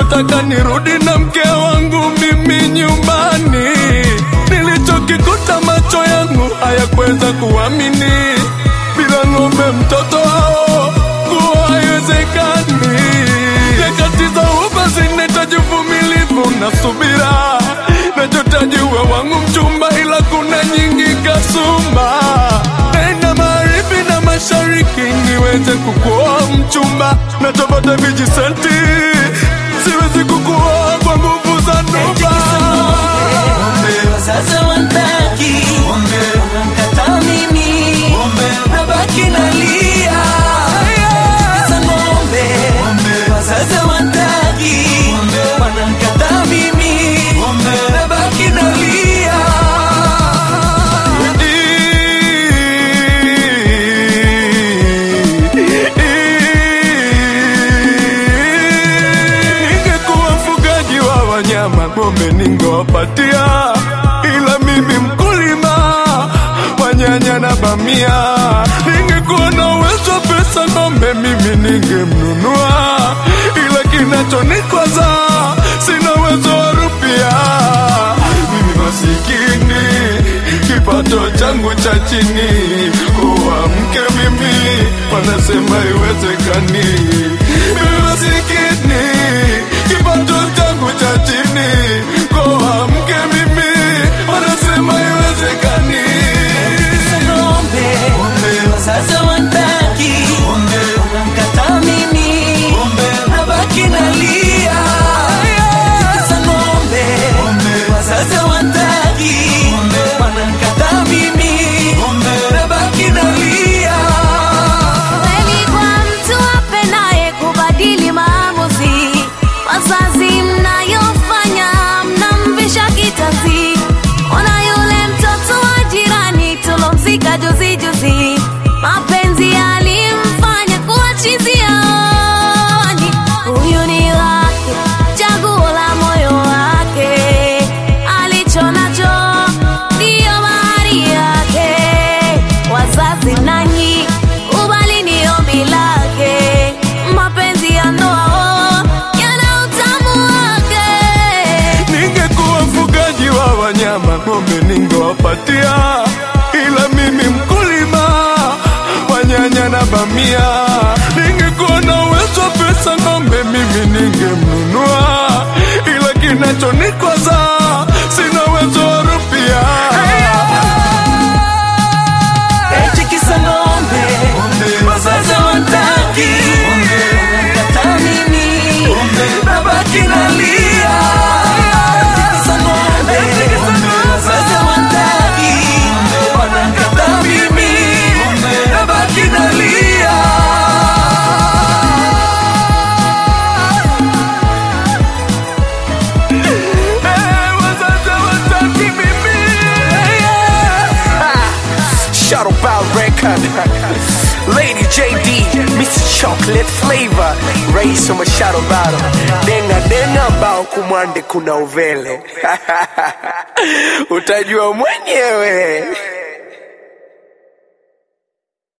nachotaka nirudi na mke wangu mimi nyumbani. Nilichokikuta macho yangu hayakuweza kuamini, bila ng'ombe mtoto wao kuwa haiwezekani. Nyakati za uba zinahitaji uvumilivu na subira, nachotaji uwe wangu mchumba, ila kuna nyingi kasumba. Nenda magharibi na mashariki niweze kukuoa mchumba, nachopata vijisenti siwezi kukuoa kwa nguvu za nuba. Sasa wantaki wanamkataa mimi, nabaki nalia. Sasa ng'ombe sasa wantaki wanamkataa mimi, nabaki nalia. Ningekuwa mfugaji wa wanyama, ng'ombe ningewapatia, ila mimi mkulima wa nyanya na bamia. Ningekuwa na uwezo wa pesa, ng'ombe mimi ningemnunua, ila kinachonikwaza sina uwezo wa rupia. Mimi masikini, kipato changu cha chini, kuwa mke mimi wanasema iwezekani. Mimi masikini, kipato changu cha chini, kuwa mke mimi wanasema iwezekani. Sasa ng'ombe sasa wantaki wanamkataa mimi, nabaki nalia. Sasa ng'ombe sasa wantaki wanamkataa mimi, nabaki nalia. Kweli kwa mtu apendaye kubadili maamuzi, wazazi mnayofanya mnamvisha kitanzi. Ona yule mtoto wa jirani tulomzika juzi juzi, mapenzi yalimfanya kuwa chizi yaoni. Huyu ni wake, chaguo la moyo wake, alicho nacho ndiyo mahari yake. Wazazi nanyi kubali ni ombi lake, mapenzi ya ndoa oh, yana utamu wake. Ningekuwa mfugaji wa wanyama, ng'ombe ningewapatia, ila mimi mkulima wa nyanya na bamia. Ningekuwa na uwezo wa pesa, ng'ombe mimi ningemnunua, ila kinachonikwaza sina uwezo wa rupia. Eti kisa ng'ombe wazazi wantaki wanamkataa mimi, nabaki nalia. Eti kisa ng'ombe wazazi wantaki wanamkataa mimi, nabaki nalia. Eh, wazazi hawataki mimi. Shadow Ball Record Lady JD Mr. Chocolate Flavor Rais wa Shadow Ball Denga denga bao kumwande kuna uvele Utajua mwenyewe